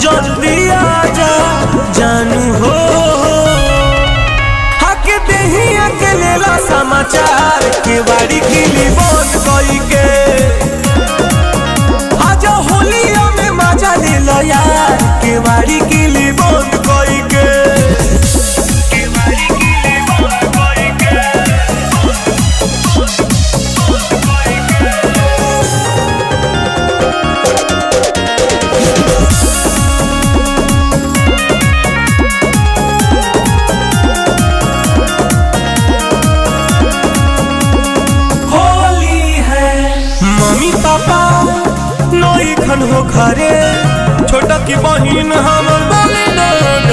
जल्दी आजा जानू हो हक देहिया के लेला समाचार के बाड़ी किली बंद कई के आजा होलिया में मजा ले लो यार के बाड़ी किली बंद कई के होली है मम्मी पापा नई खन हो घरे छोटा की बहिन हमर बोली न